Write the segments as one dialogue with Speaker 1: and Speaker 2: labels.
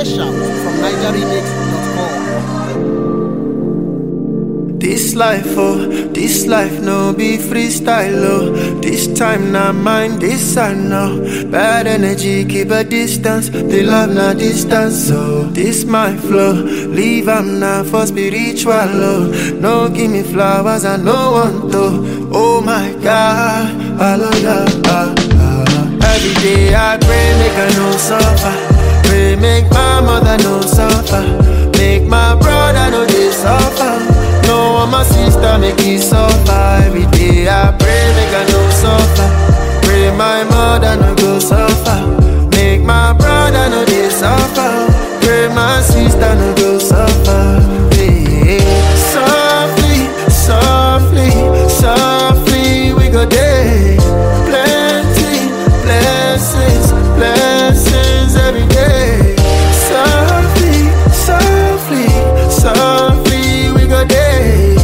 Speaker 1: Fresh out from NigerRemix.com.
Speaker 2: This life, oh, this life no be freestyle, oh. This time not mine, this I know. Bad energy, keep a distance. The love not distance, so this my flow. Leave am now for spiritual, oh. No give me flowers, I no want to. Oh my God, hallelujah. ah, ah. Every day I pray, make I no suffer. Pray, make my mother no suffer. Make my brother no they suffer. No one my sister make it suffer. Every day I pray, make I no suffer. Pray my mother no go suffer. Make my brother no they suffer. Pray my sister no go suffer. Hey, softly, softly, softly we go day. Plenty blessings, blessings every day. Softly, softly, softly we go day.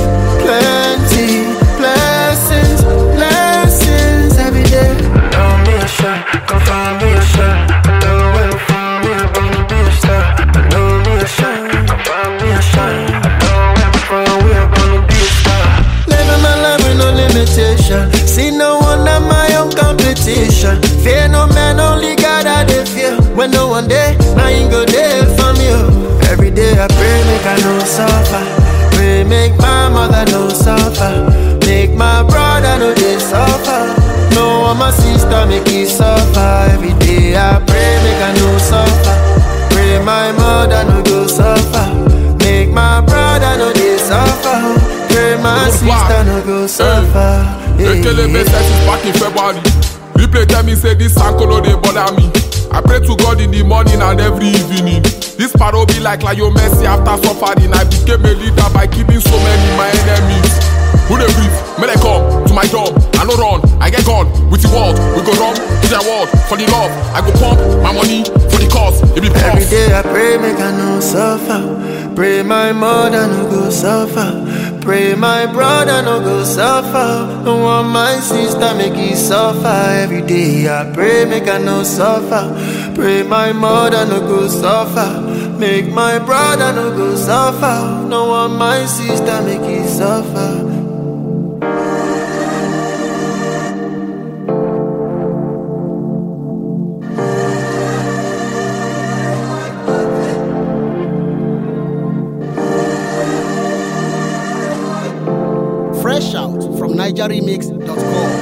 Speaker 2: Plenty blessings, blessings every day. Know me a shot, come find me a shot. I know where to find me, I'm gonna be a star. I know me a shot, come find me a shot. I know where to find we are gonna be a star. Living my life with no limitation. See no one at my own competition. Fear no man, only God I dey fear. When no one day, I ain't go there for me. oh. Every day I pray, make I no suffer. Pray, make my mother no suffer. Make my brother no they suffer. No one my sister make it suffer. Every day I pray, make I no suffer. Pray my mother no go suffer. Make my brother no they suffer. Pray my
Speaker 3: Good
Speaker 2: sister
Speaker 3: one.
Speaker 2: no go suffer. Hey,
Speaker 3: Ekelebe
Speaker 2: hey.
Speaker 3: set is back in February. Replay tell me say this uncle no dey bother me. I pray to God in the morning and every evening. This paro be like Lionel Messi after suffering. I became a leader by killing so many my enemies. Who dey breathe? May they come to my job. I no run, I get gone with the world. We go run to their world for the love. I go pump my money for the cause. It be
Speaker 2: Every
Speaker 3: prof.
Speaker 2: day I pray, make I no suffer. Pray my mother no go suffer. Pray my brother no go suffer. No want my sister make it suffer. Every day I pray, make I no suffer. Pray my mother no go suffer. Make my brother no go suffer. No want my sister make it suffer.
Speaker 1: Fresh out from NigerRemix.com.